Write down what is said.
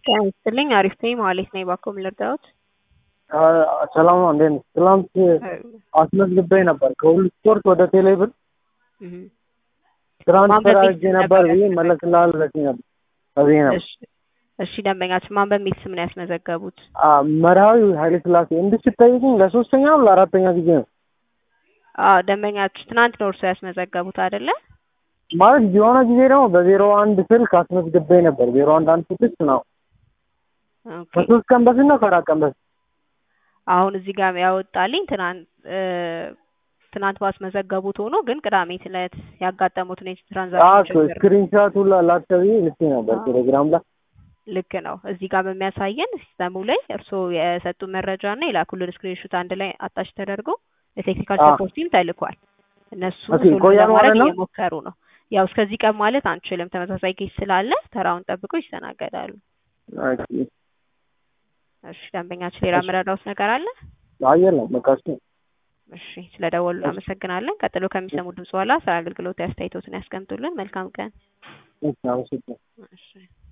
ጤና ይስጥልኝ አሪፍ ነኝ መሀሌት ነኝ ባክዎ ምን ልርዳዎት? ሰላም ነው እንዴት ነሽ? ትናንት አስመዝግቤ ነበር ከሁሉ ስፖርት ወደ ቴሌብር እህ ትራንስፈር ማን አድርጌ በሚል ነበር ነበር ብዬ ያስመዘገቡት? መለስልሃል ብለሽኝ ነበር በዚህ ነበር እሺ እሺ ደንበኛችን ማን በሚል ስም ነው ያስመዘገቡት? አ መርሃዊ ኃይለ ሥላሴ እንድትጠይቅኝ ለሶስተኛ ነው ለአራተኛ ጊዜ ነው አዎ ደንበኛችን ትናንት ነው እርስዎ ያስመዘገቡት አይደለ? ማለት የሆነ ጊዜ ደግሞ በዜሮ አንድ ስልክ አስመዝግቤ ነበር ዜሮ አንድ አንድ ስድስት ነው ኦኬ ከሶስት ቀን በፊት ነው ከአራት ቀን በፊት አሁን እዚህ ጋር ያወጣልኝ ትናንት እ ትናንት ባስመዘገቡት ሆኖ ግን ቅዳሜ ዕለት ያጋጠሙትን የትራንዛክሽን አዎ ችግር ስክሪንሻቱ ላክተብ ልኬ ነበር አዎ። ቴሌግራም ላይ ልክ ነው። እዚህ ጋር በሚያሳየን ሲስተሙ ላይ እርስዎ የሰጡ መረጃ እና የላኩልን ስክሪንሹት አንድ ላይ አታች ተደርጎ ለቴክኒካል አዎ። ሰፖርት ቲም ተልኳል። እነሱ ኦኬ፣ ሶልቭ ይቆያል ለማድረግ ማለት ነው? እየሞከሩ ነው። ያው እስከዚህ ቀን ማለት አንችልም፣ ተመሳሳይ ኬስ ስላለ ተራውን ጠብቆ ይስተናገዳሉ። ኦኬ። እሺ ደንበኛችን ሌላ እሺ። የምረዳዎት ነገር አለ? አይ የለም በቃ እሱ ነው። እሺ ስለደወሉ እሺ። እናመሰግናለን። ቀጥሎ ከሚሰሙ ድምጽ በኋላ ስለ አገልግሎት አስተያየቶትን ያስቀምጡልን። መልካም ቀን። እሺ አመሰግናለሁ። እሺ